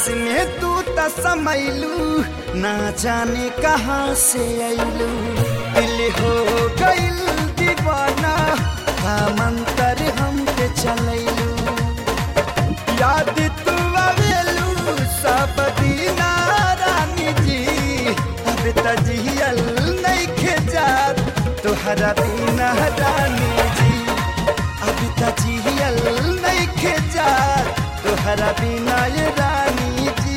सांस में तू त समैलू ना जाने कहाँ से ऐलू दिल हो गइल दीवाना का मंतर हम पे चलैलू याद तू आवेलू सब दीना रानी जी अब त जियल नइखे जात तोहरा बिना रानी जी अब त जियल नइखे जात तोहरा बिना ये रानी जी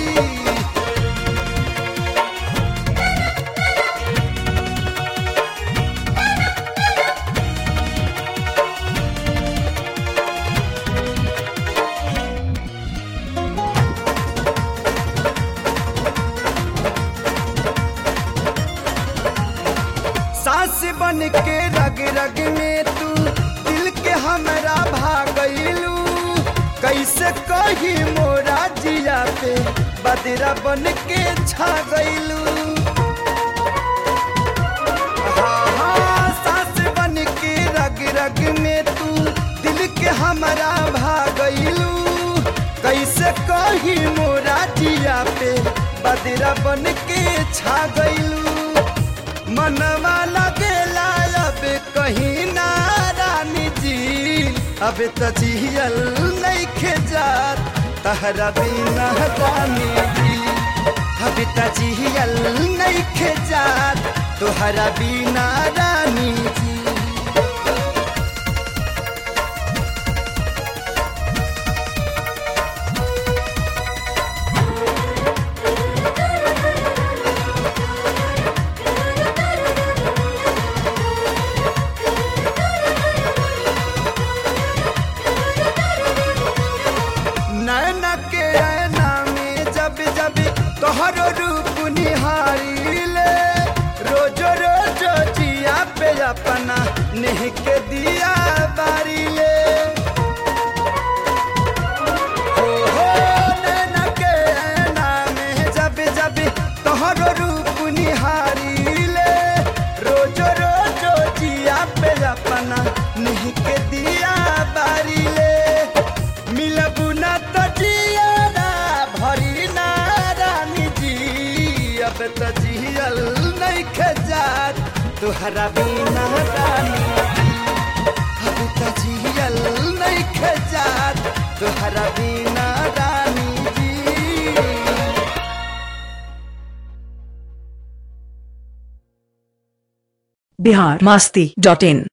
सांस बन के रग रग में तू दिल के हमरा भागलू कैसे कही मोरा जिया पे बदरा बन के छा गईलू सांस बन के रग रग में तू दिल के हमरा भागलू कैसे कही मोरा जिया पे बदरा बन के छा गईलू मनवा लगेला अब कहीं ना रानी जी अब त जियल नइखे जात तहरा बिना रानी जी अब त जियल नइखे जात तोहरा बिना रानी जी नैन के ऐना में जब जब तोहरो रूप निहारी ले रोजो रोजो जिया पे अपना नेह के दिया बारी ले हो हो नैन के ऐना में जब जब तोहरो रूप निहारी ले रोजो रोजो जिया पे अपना नेह के दिया बारी ले मिलबू ना तो जियारा भरी ना रानी जी अब तो जियल नहीं खजात तुहरा बिना रानी जी अब तो जियल नहीं खजात तुहरा बिना रानी जी बिहार मस्ती डॉट इन